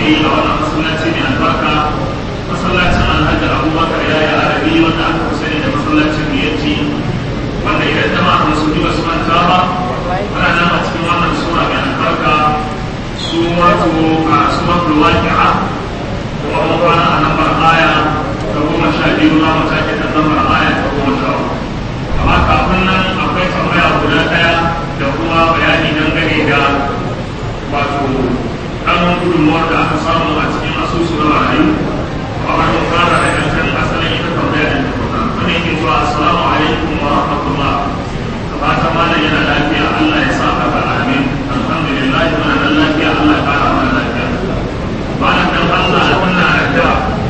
muke yi a wannan masallaci mai albarka masallacin alhaji abubakar ya yi arabi wanda aka fi sani da masallacin biyarci wanda idan jama'a musulmi ba su manta ba ana nan a cikin wannan sura mai albarka suratu a suratul waqi'a kuma mun kwana a lambar aya ta goma sha biyu za mu take ta lambar aya ta goma sha uku amma kafin nan akwai tambaya guda ɗaya da kuma bayani dangane da wato ɗan gudunmuwar da aka samu a cikin asusu na marayu a wani fara da yankan asalin ita tambaya da ta wani yake zuwa assalamu alaikum wa rahmatullah fatan malam yana lafiya Allah ya sa haka amin alhamdulillah muna nan lafiya Allah ya fara mana lafiya malam dan Allah muna da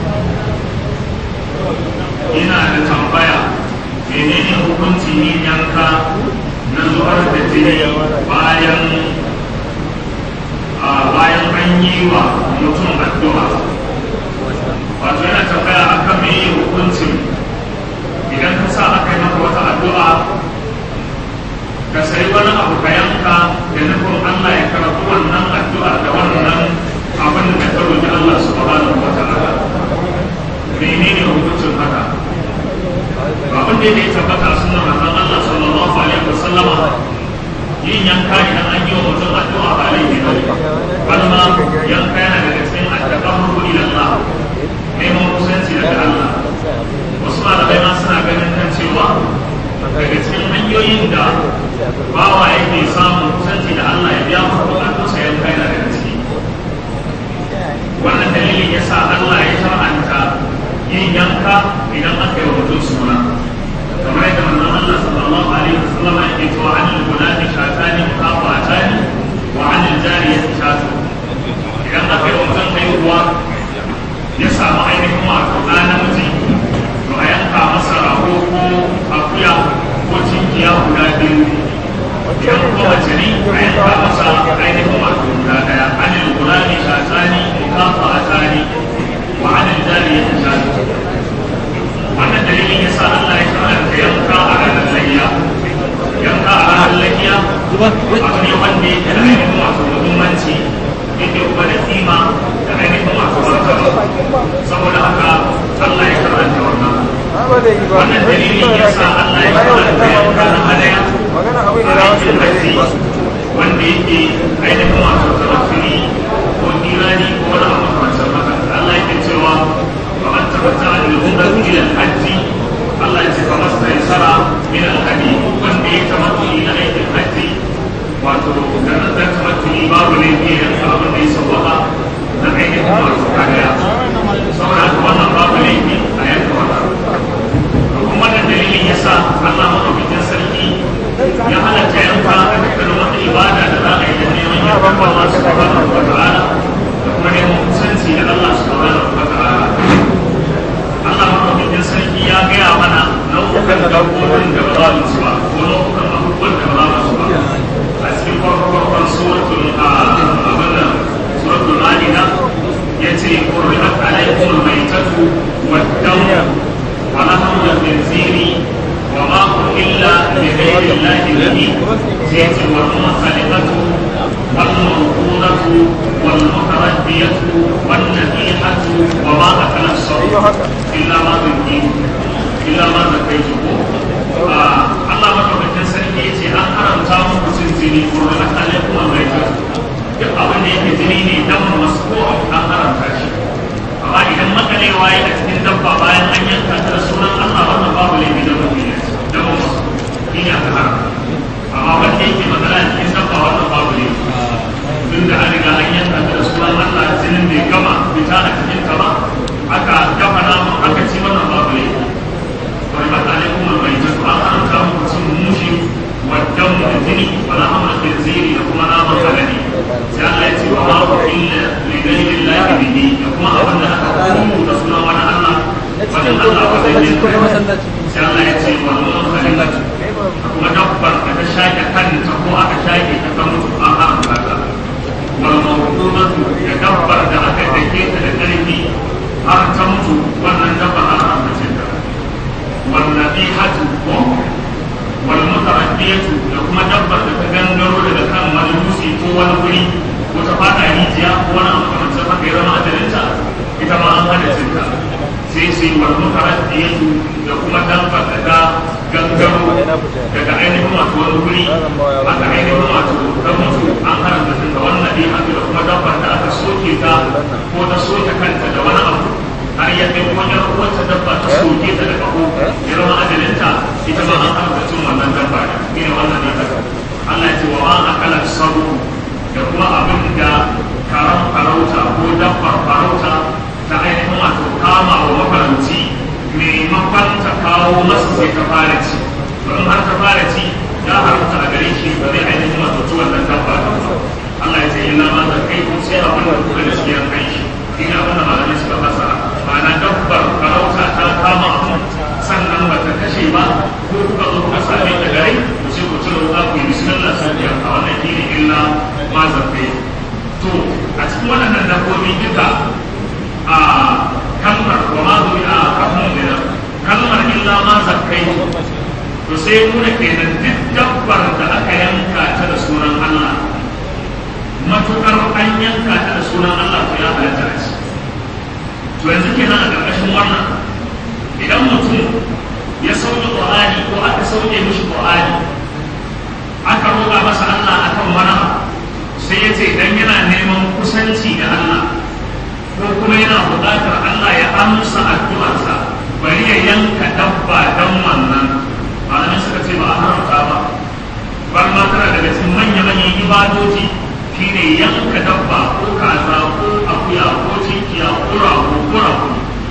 ina da tambaya menene hukuncin yin yanka na zubar da jini bayan a bayan an yi wa mutum addu'a wato yana tambaya akan me hukuncin idan ka sa aka yi maka wata addu'a ka sai wani abu ka yanka da nufin Allah ya karɓi wannan addu'a da wannan abin da ka roƙi Allah subhanahu wa ta'ala menene hukuncin haka abin da ya tabbata sunnar manzon Allah sallallahu alaihi wasallama yin yanka idan an yi wa mutum addu'a ba laifi ba bal ma yanka yana daga cikin at-taqarrubu ila Allah neman kusanci daga Allah wasu malamai ma suna ganin kan cewa daga cikin hanyoyin da bawa yake samun kusanci da Allah ya biya masa bukatunsa yanka yana daga ciki wannan dalilin ya sa Allah ya shar'anta yin yanka idan aka yi wa mutum suna kamar yadda manzon Allah sallallahu alaihi wasallam yake cewa an al-gulati shatani muqafatani wa an al-jariyati shatu idan aka yi wa mutum haihuwa ya samu ainihin wato ɗa namiji to a yanka masa rago ko akuya ko cinkiya guda biyu idan kuma mace ne a yanka masa ainihin wato guda ɗaya an al-gulati shatani muqafatani wa an al-jariyati shatu wannan dalilin ya sa Allah ya karanta yanka a ranar layya yanka a ranar layya abu ne wanda yake da ainihin wato muhimmanci yake kuma da kima da ainihin wato martaba saboda haka Allah ya karanta wannan wannan dalilin ya sa Allah ya karanta yanka na hadaya a aikin haji wanda yake ainihin wato tawakkuli ko kirani ko wani abu kamar haka Allah yake cewa فمن تمتع بالعمرة إلى الحج الله يتفى ما استيسر من الهدي ومن بيتمتع إلى عيد الحج وتكون تمتع باب ليبيا فأمر ليس الله نبعين الله سبحانه saboda haka wannan babu laifi a yanka wata kuma wannan dalilin ya sa Allah maɗaukakin sarki ya halatta yanka a dukkanin wata ibada da za a yi da neman yanka Allah subhanahu wa ta'ala da kuma neman kusanci da Allah subhanahu wa ta'ala Allah maɗaukakin sarki ya gaya mana nau'ukan dabbobin da ba za mu ci ba ko nau'ukan abubuwan da ba za mu ci ba a cikin farko farkon suratul abin da suratul ma'ida ya ce qur'at alaykum al-maytatu wad-damu wa lahmu al-khinziri wa ma uhilla li ghayri allahi bihi sai ya ce wal munkhaliqatu wal mawqudatu wal mutaraddiyatu wan nadihatu wa ma akala as-sabu illa ma zuki illa ma zakaitu ko Allah madaukakin sarki ya ce an haramta muku cin jini ko da alaikum al-maytatu duk abin da yake jini ne dan masu ko an haramta shi amma idan makalewa ya a cikin dabba bayan an yanka ta da sunan Allah wannan babu laifi da mutum ne da masu shi ne aka haramta amma wanda yake magana cikin dabba wannan babu laifi tun da an riga an yanka ta da sunan Allah jinin bai gama fita a cikin ta ba aka dafa namu aka ci wannan babu laifi wani ba tare kuma mai jin an haramta muku cin mushi waddan da jini wala hamla khinziri da kuma naman alade sai Allah ya ce wa ma illa li ghayri llahi bihi da kuma abin da aka kuma da sunan wani Allah wani Allah ba zai yi sai Allah ya ce wa mun khaliqat kuma dabbar da ta shaƙe kanta ko aka shaƙe ta kan mutu an haramta ta wal mawdudatu da dabbar da aka dake ta da karfi sai sai wal mutaraddiyatu da kuma dabba da ta gangaro daga ainihin wato wani wuri aka ainihin wato ta mutu an haramta ta da wannan ne haka da kuma dabba da aka soke ta ko ta soke kanta da wani abu har ya kai kuma yar uwarta dabba ta soke ta da kaho ya zama ajalinta ita ma an haramta cin wannan dabba ne ne wannan ne haka Allah ya ce wa ma akala sabu da kuma abin da karan farauta ko dabbar farauta ta ainihin wato kama wa mafaranci maimakon ta kawo masa sai ta fara ci don har ta fara ci ya haramta a gare shi ba zai ainihin wato ci wannan dabba da Allah ya ce illa ma da kai kun sai abin da kuka da shi ya kai shi ina abin da malamai suka fasara ma'ana dabbar farauta ta kama abu sannan ba ta kashe ba ko kuka zo kuka same ta gare ku sai ku cire wuka ku yi bismillah sai ya a wannan shine illa ma zakai to a cikin waɗannan dabbobi duka a kalmar wa ma zuwi a kafin gina kalmar illa ma zakai to sai nuna kenan duk dabbar da aka yanka ta da sunan Allah matukar an yanka ta da sunan Allah to ya halatta a ci to yanzu kenan a ƙarƙashin wannan idan mutum ya sauke Qur'ani ko aka sauke mishi Qur'ani aka roƙa masa Allah akan wani abu sai ya ce idan yana neman kusanci da Allah ko kuma yana buƙatar Allah ya amsa addu'arsa bari ya yanka dabba don wannan malamai suka ce ba a haramta ba bar ma tana daga cikin manya-manyan ibadoji shine yanka dabba ko kaza ko akuya ko cinkiya ko rago ko rago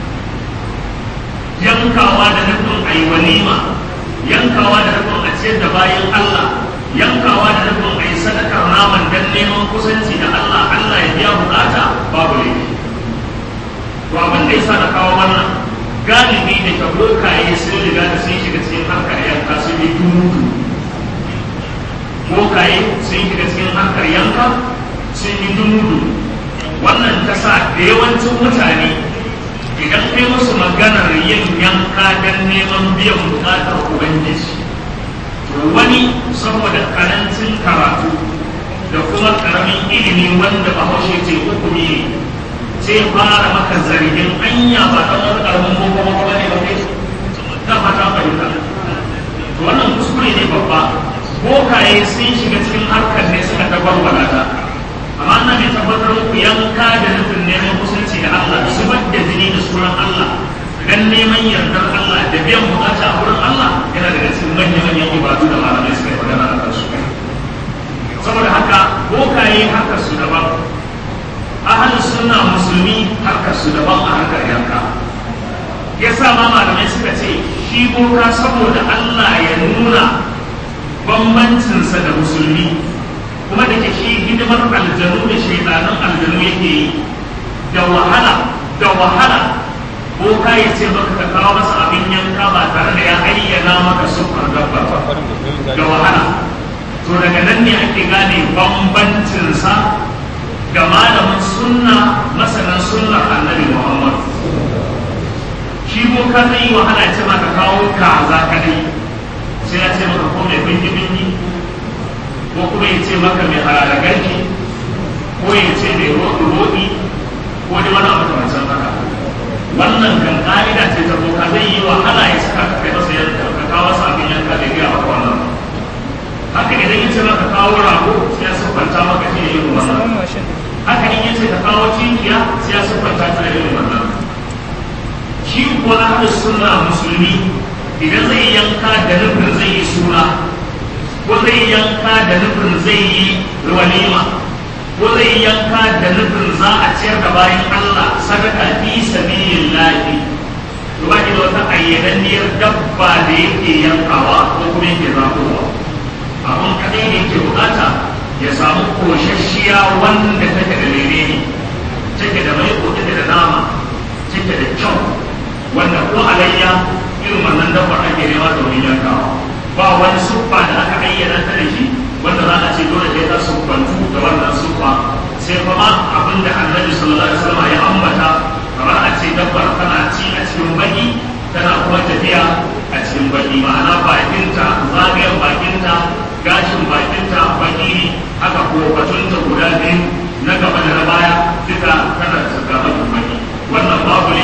yankawa da nufin ayi walima yankawa da nufin a ciyar da bayan Allah yankawa da nufin ayi sadakar naman dan neman kusanci da Allah Allah ya biya bukata babu laifi to abin da yasa na kawo wannan galibi da ka bokaye sun riga da sun shiga cikin harkar yanka sun yi dumudu bokaye sun shiga cikin harkar yanka sun yi dumudu wannan ta sa da yawancin mutane idan kai musu maganar yin yanka don neman biyan bukatar ubangiji to wani saboda karancin karatu da kuma karamin ilimi wanda bahaushe ce hukumi ne sai fara maka zargin anya ba ta wani karamin boko boko ba ne ba kai ta fata fahimta to wannan kuskure ne babba bokaye sun shiga cikin harkar ne suka tabarbala ta amma na mai tabbatar muku yanka da nufin neman kusanci da Allah zubar da jini da sunan Allah dan neman yardar Allah da biyan bukata a wurin Allah yana daga cikin manyan manyan ibadu da malamai suka yi magana a kansu saboda haka bokaye harkar su daban ahalin sunna musulmi harkar su daban a harkar yanka ya sa ma malamai suka ce shi boka saboda Allah ya nuna bambancinsa da musulmi kuma da ke shi hidimar aljanu da shaidanan aljanu yake yi da wahala da wahala boka ya ce maka ka kawo masa abin yanka ba tare da ya ayyana maka sufar dabba ba da wahala to daga nan ne ake gane bambancinsa da malamin sunna masanan sunnar annabi muhammad shi boka zai yi wahala ce maka kawo kaza kadai sai ya ce maka ko mai bingi bingi ko kuma ya ce maka mai hararagarki ko ya ce mai roɗi roɗi ko da wani abu kamar haka wannan kan ka'ida ce ta boka zai yi wahala ya saka ka kai masa yanka ka kawo masa abin yanka da ya maka wannan haka idan ya ce maka kawo rago sai ya siffanta maka shi yin wannan haka in ya ce ka kawo cinkiya sai ya siffanta ta da yin wannan shi kuwa ahlus sunna musulmi idan zai yanka da nufin zai yi suna ko zai yanka da nufin zai yi walima ko zai yanka da nufin za a ciyar da bayan Allah sadaka fi sabilillahi to ba da wata ayyananniyar dabba da yake yankawa ko kuma yake zakowa abun kadai da yake bukata ya samu koshashiya wanda take da menene take da mai take da nama take da kyau wanda ko alayya irin wannan dabbar ake nema domin yankawa ba wani siffa da aka ayyana ta da shi wanda za a ce dole sai ta siffantu da wannan siffa sai kuma abin da annabi sallallahu alaihi wasallam ya ambata kamar a ce dabbar tana ci a cikin baki tana kuma tafiya a cikin baki ma'ana bakinta zagayen bakinta gashin bakinta baki ne haka ko batunta guda biyu na gaba da na baya duka tana da bakin baki wannan babu ne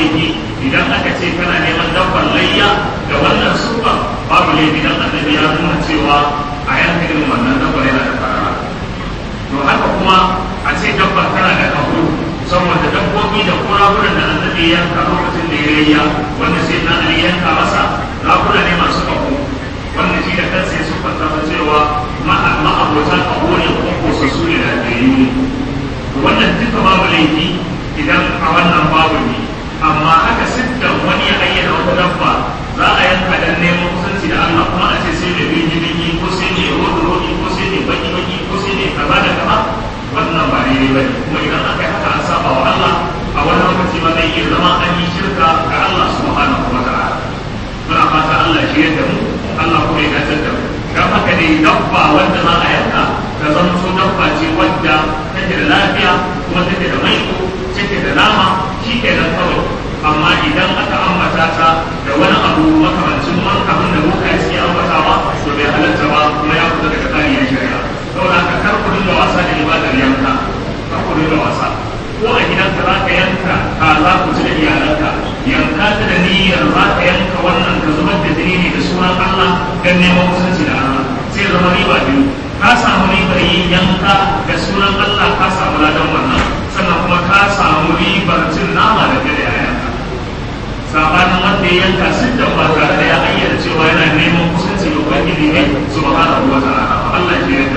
laifi idan aka ce kana neman dabbar layya da wannan sufa babu laifi dan annabi ya nuna cewa a yanka irin wannan dabbar yana da farara to haka kuma a ce dabbar tana da kaho saboda dabbobi da kurakuran da annabi ya yanka lokacin da ya layya wanda sai na ali yanka masa rakuna ne masu kaho wanda shi da kansa ya siffanta cewa ma'abota kaho ne kuma kosassu ne da ɗayu wannan duka babu laifi idan a wannan babu ne amma haka siddan wani ya ayyana wata dabba za a yanka dan neman kusanci da Allah kuma a ce sai da biki biki ko sai ne rodi rodi ko sai ne baki baki ko sai ne kaza da kaza wannan ba daidai ba ne kuma idan aka yi haka an saba wa Allah a wani lokaci ma zai iya zama an yi shirka ga Allah subhanahu wa ta'ala muna fata Allah shi yadda mu Allah kuma ya dace da mu dan haka ne dabba wanda za a yanka ta zama so dabba ce wadda take da lafiya kuma take da maiko take da nama shi ke nan kawai amma idan aka ambata ta da wani abu makamancin wani abin da muka yi suke ambatawa to bai halatta ba kuma ya fita daga tsari na shari'a saboda haka kar ku dinga wasa da ibadar yanka kar ku dinga wasa ko a gidanka za ka yanka ka za ku ci da iyalanka yanka ta da niyyar za ka yanka wannan ka zubar da jini ne da sunan Allah don neman kusanci da Allah sai zama riba biyu ka samu ribar yin yanka da sunan Allah ka samu ladan wannan sannan kuma ka samu ribar cin nama da gada ya yanka sabanin wanda ya yanka siddan ba tare da ya ayyana cewa yana neman kusanci da ubangiji ne subhanahu wa ta'ala Allah ya yarda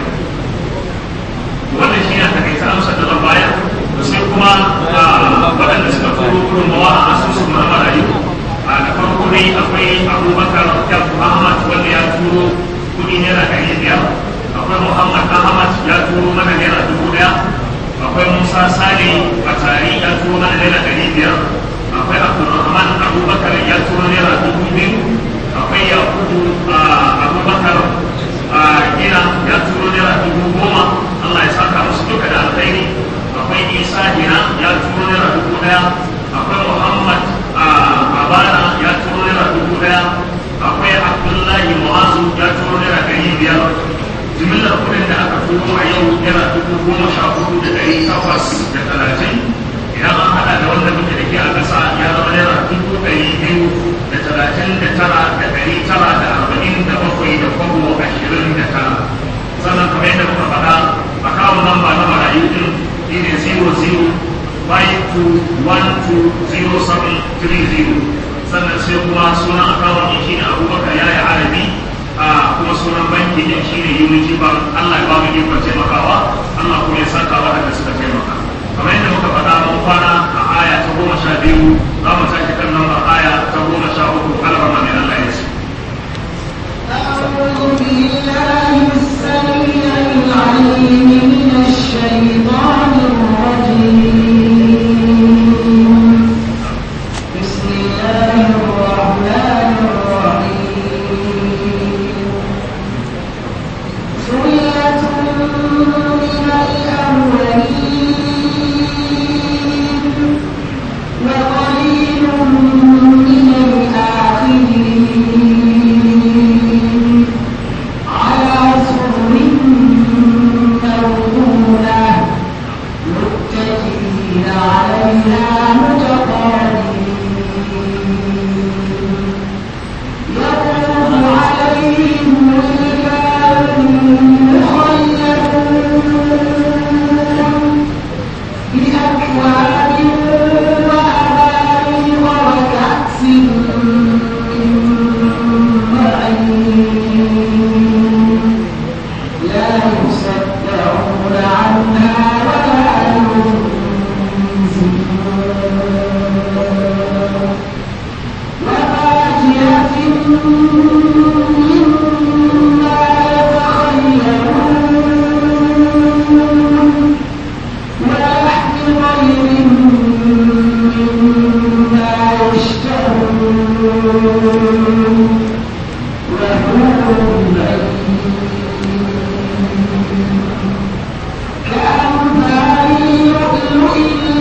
wannan shi ne takaita amsa da zan bayar sai kuma waɗanda suka turo gudunmawa a asusun na marayu a da farko dai akwai abubakar ahmad wanda ya turo kuɗi naira ɗari biyar akwai muhammad ahmad ya turo mana naira dubu daya akwai musa sale batari ya turo mana naira ɗari biyar akwai abdulrahman abubakar ya turo naira dubu biyu akwai yakubu abubakar gina ya turo naira dubu goma allah ya saka musu duka da alkhairi akwai isa gina ya turo naira dubu daya akwai muhammad abana ya turo naira dubu daya akwai abdullahi mu'azu ya turo naira ɗari biyar jimillar kudin da aka turo a yau yana dubu goma sha hudu da ɗari takwas da talatin idan an haɗa da wanda muke da ke a ƙasa ya zama naira dubu ɗari biyu da talatin da tara da ɗari tara da arba'in da bakwai da kwabo ashirin da tara sannan kamar yadda muka faɗa a kawo namba na marayu ɗin shi ne zero zero five two one two zero seven three zero sannan sai kuma sunan akawun ɗin shi ne abubakar yaya arabi a kuma sunan banki din shine Unity Bank Allah ya ba mu ikon taimakawa Allah kuma ya saka waɗanda suka taimaka kamar yadda muka faɗa mun kwana a aya ta goma sha biyu za mu tashi kan lambar aya ta goma sha uku alrama mai Allah ya ce أعوذ بالله السميع العليم من الشيطان الرجيم بسم الله الرحمن الرحيم ثلة من الأولين وقليل من الآخرين على سرر موضونة متكئين عليها متقابلين يطوف عليهم ولدان مخلدون بأكواب وأباريق وكأس من معين لا يصدعون عنها ولا ينزلون وفاكهة مما يتخيرون ولحم طير مما يشتهون وحور كأمثال اللؤلؤ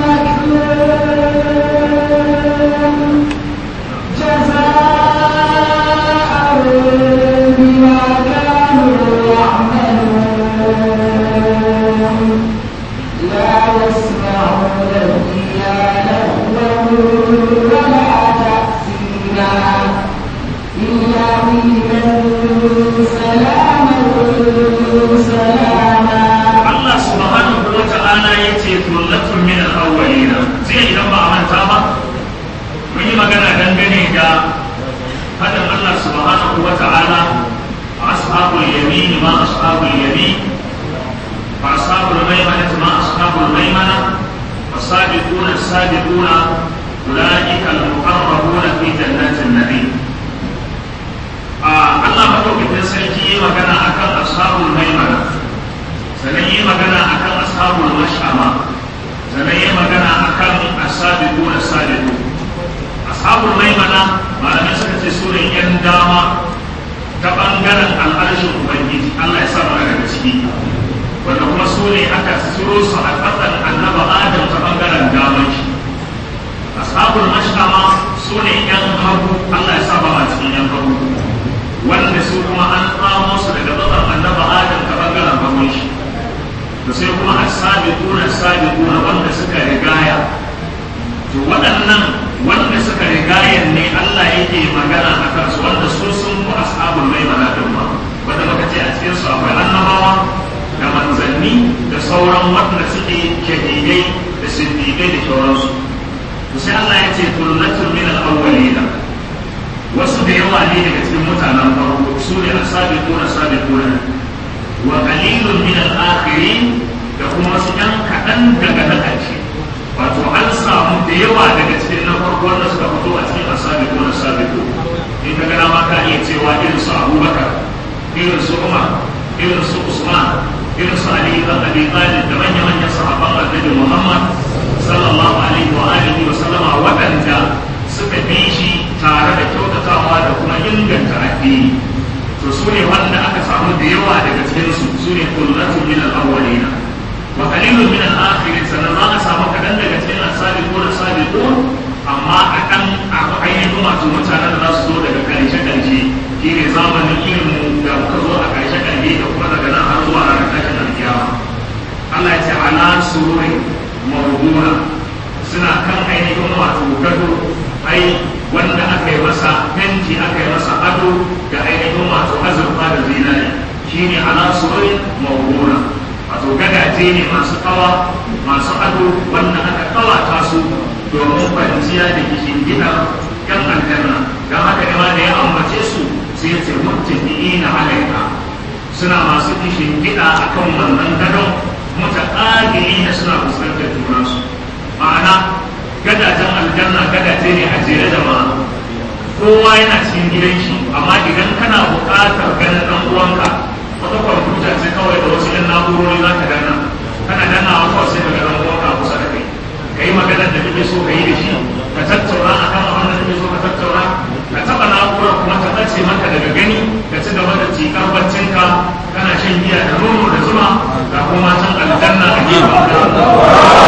المكنون جزاء بما كانوا يعملون لا يسمعون فيها لغوا سلاما سلاما Allah subhanahu wa ta'ala ya ce tullatun min al-awwalina sai idan ba a manta ba mun yi magana dangane da fadin Allah subhanahu wa ta'ala ashabul yamin ma ashabul yamin wa ashabul maimana ma ashabul maimana والسابقون السابقون أولئك المقربون في جنات النعيم آه الله مدوكتين سيكي magana akan ashabul maimana sannan yi magana akan ashabul mash'ama sannan yi magana akan asabiqu na sabiqu ashabul maimana malamai suka ce su ne yan dama ta bangaren al'arshin ubangiji Allah ya sa mu daga ciki wanda kuma su ne aka suro su a ƙasar annaba adam ta bangaren daman shi ashabul mash'ama su ne yan hagu Allah ya sa ba ma cikin yan hagu wanda su kuma an tsamo su daga ƙasar annaba adam ta bangaren hagun shi to sai kuma as-sabiquna as-sabiquna wanda suka rigaya to waɗannan wanda suka rigaya ne Allah yake magana a kansu wanda su sun ku ashabul maimana din ma wanda muka ce a cikin su akwai annabawa da manzanni da sauran waɗanda suke shahidai da siddiqai da sauransu to sai Allah ya ce tullatun min al-awwalina wasu da yawa ne daga cikin mutanen farko su ne as-sabiquna as-sabiquna wa qalilun min al-akhirin da kuma wasu ɗan kaɗan daga na ƙarshe wato an samu da yawa daga cikin na farko wanda suka fito a cikin asabi ko asabi ko in ka gana ma ka iya cewa irin su abubakar irin su umar irin su usman irin su ali ibn abi talib da manya manyan sahabban annabi muhammad sallallahu alaihi wa alihi wa sallama waɗanda suka bi shi tare da kyautatawa da kuma inganta addini to su ne wanda aka samu da yawa daga cikinsu su ne kullatun min al-awwalina wa qalilun min al-akhirin sannan za a samu kadan daga cikin as-sabiqun as-sabiqun amma a kan ainihin wato mutanen da za su zo daga karshe karshe shi ne zamanin ilimin da muka zo a karshe karshe da kuma daga nan har zuwa ranar tashin alkiyama Allah ya ce ala sururi mawduna suna kan ainihin wato gado ai wanda aka yi masa fenti aka yi masa ado da ainihin wato azurfa da zinari shine ala sururi mawduna wato gadaje ne masu kawa masu ado wanda aka kawata su domin kwanciya da kishin gida yan aljanna don haka ne ma da ya ambace su sai ya ce muttaqiina alaiha suna masu kishin gida akan wannan gadon mutaqabilina suna fuskantar junansu ma'ana gadajen aljanna gadaje ne a jere da ma kowa yana cikin gidan shi amma idan kana buƙatar ganin ɗan uwanka wata kwamfuta ce kawai da wasu yan na'urori za ka danna kana danna wa kawai sai ka ga ɗan uwanka a kusa da kai ka yi maganar da kake so ka yi da shi ka tattauna a kan abin da kake so ka tattauna ka taɓa na'urar kuma ta ɓace maka daga gani ka ci gaba da cikar baccinka kana shan giya da nono da zuma ga kuma can aljanna a gefen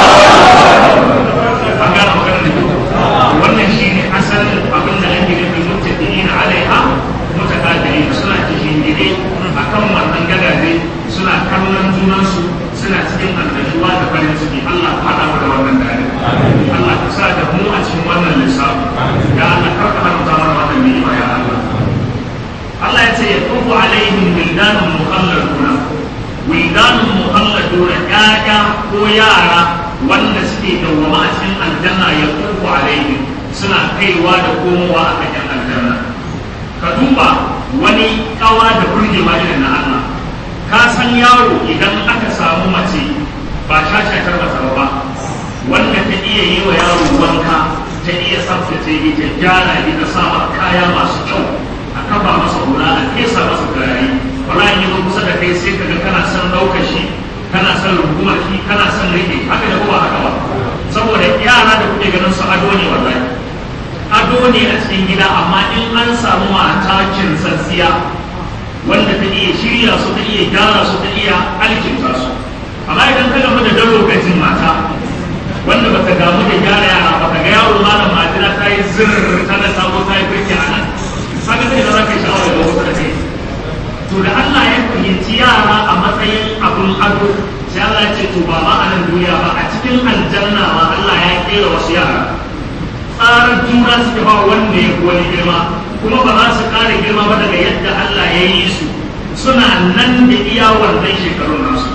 an gane maganar da kyau wannan shi ne asalin abin da ake nufin mutaɗi'ina alaiha mutaqabilin suna cikin gide akan wannan gadaje suna kallon junansu suna cikin annashuwa da farin ciki Allah ka haɗa mu da wannan dare Allah ka sa da mu a cikin wannan lissafi ya Allah kar ka haramta mana wannan ni'ima ya Allah Allah ya ce yaqubu alaihim wildanun mukhalladuna wildanun mukhalladuna ƴaƴa ko yara wanda suke dawwama a cikin aljanna yaqubu alaihim suna kaiwa da komowa a kan aljanna ka duba wani kawa da burgewa irin na Allah ka san yaro idan aka samu mace ba shashatar masa ba wanda ta iya yi wa yaro wanka ta iya tsaftace shi ta gyara shi ta sa kaya masu kyau a kafa masa hula a fesa masa turare wala in yi kusa da kai sai kaga kana son ɗaukar shi kana son rungumar shi kana son rike haka da kuma haka ba saboda yara da kuke ganin su ado ne wallahi ado ne a cikin gida amma in an samu mata kinsassiya wanda ta iya shirya su ta iya gyara su ta iya alkinta su amma idan ka gamu da dan lokacin mata wanda baka damu da gyara yara baka ga yaro malam majina ta yi zirr ta da sabo ta yi birki a nan saka sai da za ka yi sha'awar da wasu da kai to da Allah ya fahimci yara a matsayin abun ado sai Allah ya ce to ba ma a nan duniya ba a cikin aljanna ma Allah ya kera wasu yara tsarar juna juna suke ba wanda ya wani girma kuma ba za su ƙara girma ba daga yadda Allah ya yi su suna nan da iya wannan shekarun nasu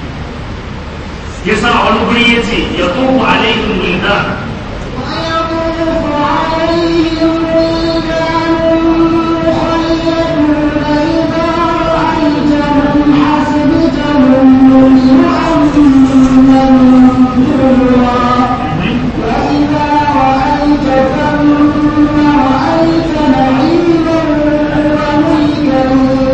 yasa a wani guri ya ce ya tuku alaikum wildan ويطوف عليهم ولدان مخلدون إذا رأيتهم حسبتهم لؤلؤا منثورا وإذا رأيت ثم رأيت نعيما وملكا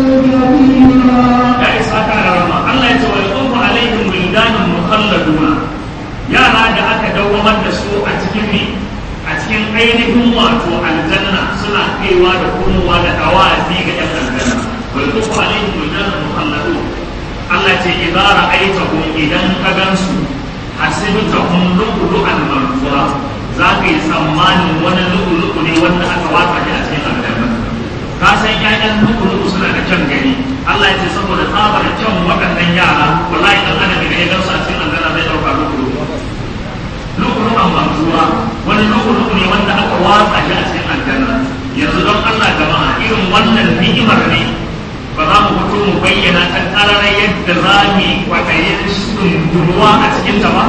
كبيرا ya isa ka da rama Allah ya ce wa yaqufu alaihim wildanun mukhalladuna yara da aka dawwamar da su a cikin ne a cikin ainihin wato aljanna suna kaiwa da komowa da dawazi ga yan aljanna wa yaqufu alaihim wildanun mukhalladun Allah ya ce idza ra'aytahum idan ka gansu hasibtahum lu'lu'an manfura za ka yi tsammanin wani lu'lu'u ne wanda aka wata shi a cikin aljanna ka san ƴaƴan nuku suna da kyan gani Allah ya ce saboda tsabar kyan waɗannan yara wallahi dan adam idan ya gamsa cikin aljanna zai ɗauka nuku nuku an manzura wani nuku ne wanda aka watsa shi a cikin aljanna yanzu don Allah jama'a irin wannan ni'imar ne ba za mu fito mu bayyana ta ƙararar yadda za mu yi kwaɗayin sunduruwa a cikin ta ba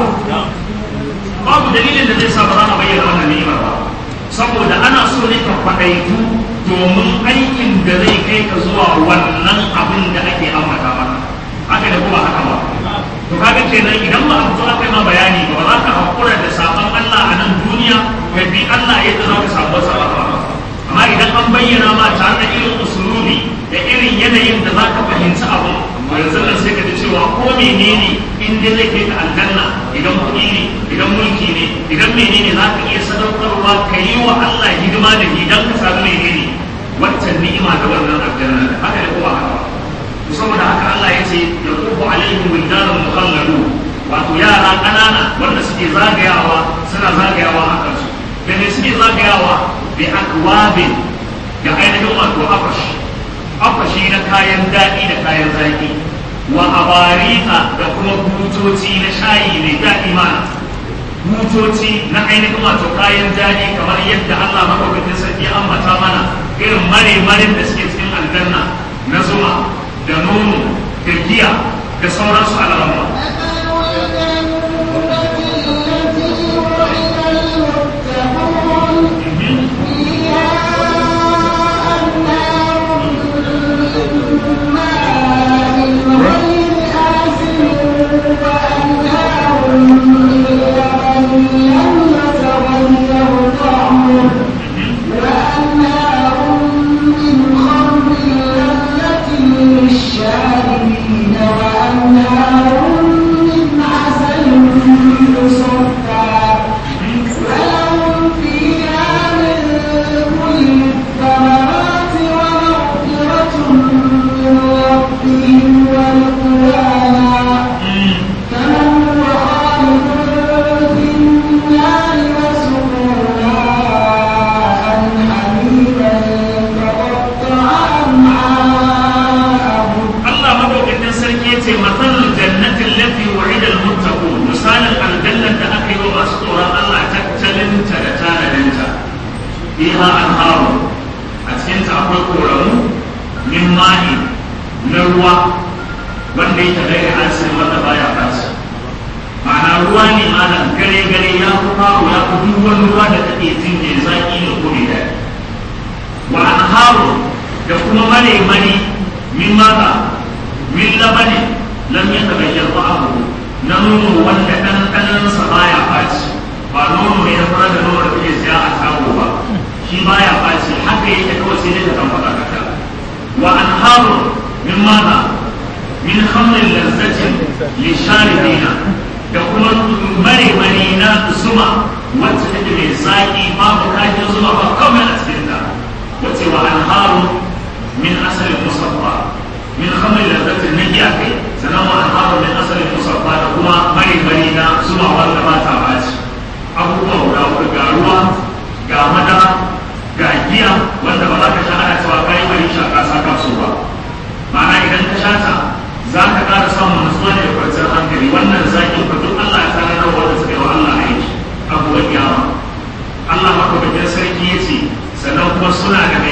babu dalilin da zai sa ba za mu bayyana wannan ni'imar ba saboda ana so ne ka kwaɗaitu domin aikin da zai kai ka zuwa wannan abin da ake ambata maka haka da kuma haka ba to kaga kenan idan ba a fito aka yi ma bayani ba za ka haƙura da sabon Allah a nan duniya ka bi Allah yadda za ka samu wasu ba amma idan an bayyana ma tare da irin usulubi da irin yanayin da za ka fahimci abu yanzu nan sai ka ji cewa ko menene in dai zai kai ka aljanna idan kuɗi ne idan mulki ne idan menene za ka iya sadaukarwa ka yi wa Allah hidima da idan ka samu menene waccan ni'ima da wannan aljanna haka da kuma haka to saboda haka Allah ya ce ya kufu alaihim wildanun mukhalladu wato yara ƙanana wanda suke zagayawa suna zagayawa a kansu da me suke zagayawa bi akwabin da ainihin wato afashi afashi na kayan daɗi da kayan zaki wa abarika da kuma butoci na shayi mai daɗi mana butoci na ainihin wato kayan daɗi kamar yadda Allah maɗaukakin sarki ya ambata mana irin mare-maren da suke cikin aljanna na zuma da nono da giya da sauransu a lamar للشاربين وأنهار من عسل مصفى ولهم فيها من كل الثمرات ومغفرة من ربهم ورضوانا كمن هو خالد في النار وسقوا ماء حميما فقطع أمعاءهم Allah madaukakin sarki yace matsalul jannatin lati wa'ida al-muttaqun misalin aljannar da aka yi wa masu tsoron Allah tattalin ta da tanadin ta fiha anharu a cikin ta akwai koramu min ma'i na ruwa wanda yake gare asin wanda baya faci ma'ana ruwa ne malam gare gare ya fi faru ya fi duk wani ruwa da kake jin mai zaki da kuri da wa anharu da kuma mare mani min mata min labani lam yataghayyar ta'amuhu na nono wanda ɗanɗanansa baya ɓaci ba nono ne na fara da nono da kake siya a shago ba shi baya ɓaci haka yake kawai sai dai ka kan faɗa kaka wa anharu min mata min khamrin lazzatin lisharibina da kuma mare mare na zuma wacce take mai zaƙi babu kashin zuma ba kawai a cikin ta wace wa anharu min asalin musaffa min khamri lazzatin na giya kai sannan wa anharu min asalin musaffa da kuma mari mari na zuwa wanda ba ta baci abubuwa guda huɗu ga ruwa ga madara ga giya wanda ba za ka sha ana cewa kai bari sha ka saka su ba ma'ana idan ka sha ta za ka ƙara samun nutsuwa da kwanciyar hankali wannan zaƙin ka duk Allah ya sanar da wanda suka yi wa Allah aiki abubuwan kiyama Allah maka bakin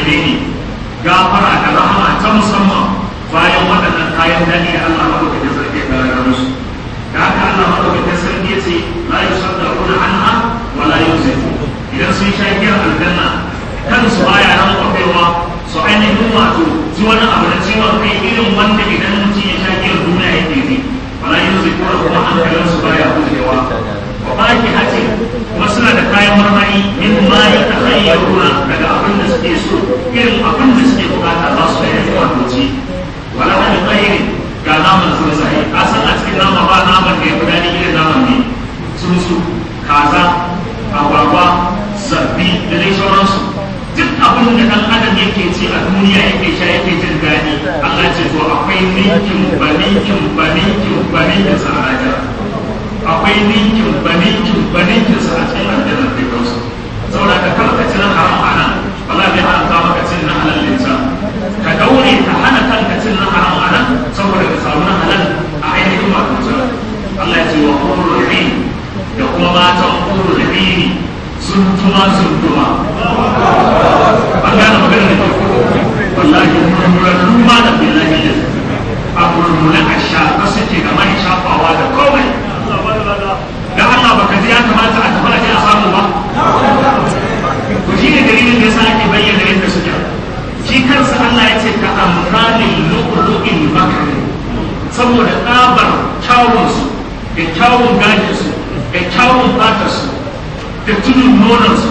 menene gafara da rahama ta musamman bayan waɗannan kayan daɗi da Allah madaukakin sarki ya bayar musu da haka Allah madaukakin sarki ya ce la yusaddaquna anha wa la yuzifu idan sun sha giyar aljanna kansu baya nan kwafewa su ainihin wato ji wani abu na ciwon kai irin wanda idan mutum ya sha giyar duniya yake ji wala yuzifu kuma hankalinsu baya gujewa wa baki hace kuma suna da kayan marmari min ma ya takhayyaruna daga abin da suke so irin abin da suke bukata za su yi wato ci wala wani khairin ga naman sun sai ka san a cikin nama ba naman da ya fi daɗi irin naman ne tsuntsu kaza agwagwa zabbi da dai sauransu duk abin da dan adam yake ci a duniya yake sha yake jin daɗi Allah ce to akwai ninkin ba ninkin ba ninkin ba ninkin sa a akwai ninkin ba ninkin ba ninkin sa a cikin aljannar da kansu saboda ka kar ka ci na haram a nan wala bai haramta maka cin na halal linsa ka daure ka hana kanka cin na haram a nan saboda ka samu na halal a ainihin matunta Allah ya ce wa qurrul ain da kuma matan qurrul ain sun tuma sun tuma an gane magana da ke wallahi murmuran ma da billahi da a murmuran a shafa suke da mai shafawa da komai da Allah baka ji ya kamata a tafi a samu ba to shi ne dalilin da yasa ake bayyana yadda suke shi kansa Allah ya ce ka amfani lu'lu'il bakari saboda tsabar kyawunsu da kyawun gajinsu da kyawun fatarsu da tudun nonansu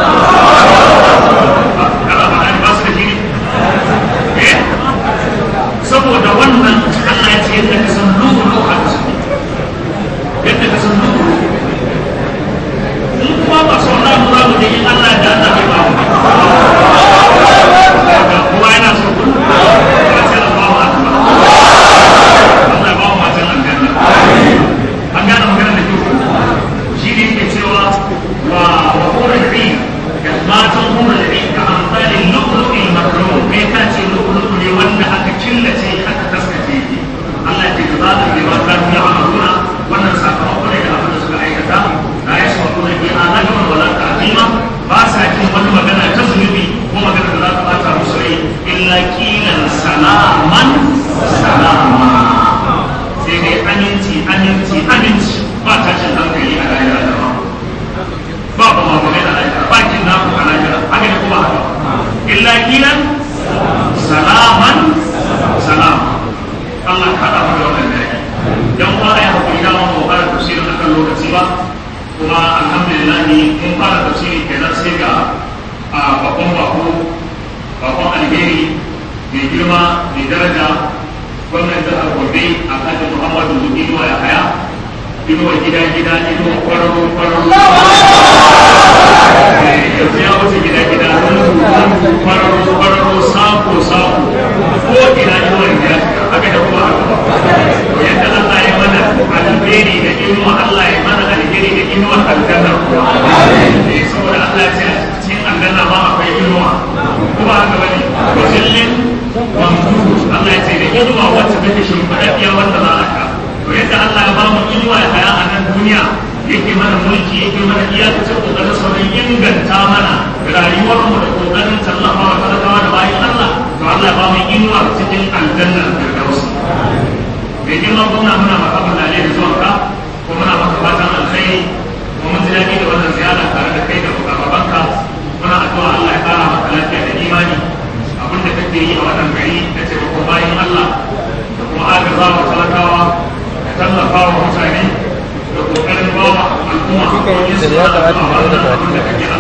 saboda wannan Allah ya ce yadda ka san lu'lu'u a yadda ka san lu'lu'u in kuma ba sau na mura mu da yin Allah da Allah ya ba mu kowa yana so ku ba sai Allah ba mu Allah ba mu matan aljanna an gane magana da kyau shi ne ke cewa wa wa hurul ain da matan hurul ain ka amfani lu'lu'il makrum kai ka ce lu'lu'u ne wanda aka killace aka taskace Allah ya ce za ta yi ba ta yi amaluna wannan sakamakon da abin da suka aikata la yasma'una bi alagwan wala ta'zima ba sa jin wani magana ta zunubi ko magana da za ta bata musu rai illa kilan salaman salama sai dai aminci aminci aminci ba tashin hankali a rayuwa da ba ba ba ma kuma da rayuwa ba kin na ku a rayuwa haka ne kuma haka illa kilan salaman salama Allah ka haɗa mu da wannan dare dan uwa ya hakuri da mu fara tafsirin akan lokaci ba kuma alhamdulillah mun fara tafsiri kenan sai ga a babban bako bakon alheri mai girma mai daraja gwamnan jihar Gombe a kan Muhammadu Inuwa ya haya inuwa gida gida inuwa kwararo kwararo yanzu ya wuce gida gida kwararo kwararo sako sako ko ina inuwa gida haka da kuma haka yadda Allah ya mana alheri da inuwa Allah ya mana alheri da inuwa aljanna eh saboda Allah ya ce cikin aljanna ma akwai inuwa kuma haka bane wa zillin mamdud Allah ya ce da inuwa wacce take shimfiɗaɗɗiya wanda za a ka to yadda Allah ya ba mu inuwa ya haya a nan duniya yake mana mulki yake mana iyakacin kokarin sauran inganta mana rayuwarmu da kokarin tallafawa talakawa da bayan Allah to Allah ya ba mu inuwa cikin aljanna da dausa mai girma gwamna muna maka mutane da zuwan ka ko muna maka fatan alkhairi ko mun ji daɗi da wannan ziyara tare da kai da babanka muna addu'a Allah ya kara maka lafiya da imani abin da kake yi a wannan gari da taimakon bayan Allah da kuma agaza wa talakawa da tallafa wa mutane da kokarin bawa al'umma ko yin su da abin da kake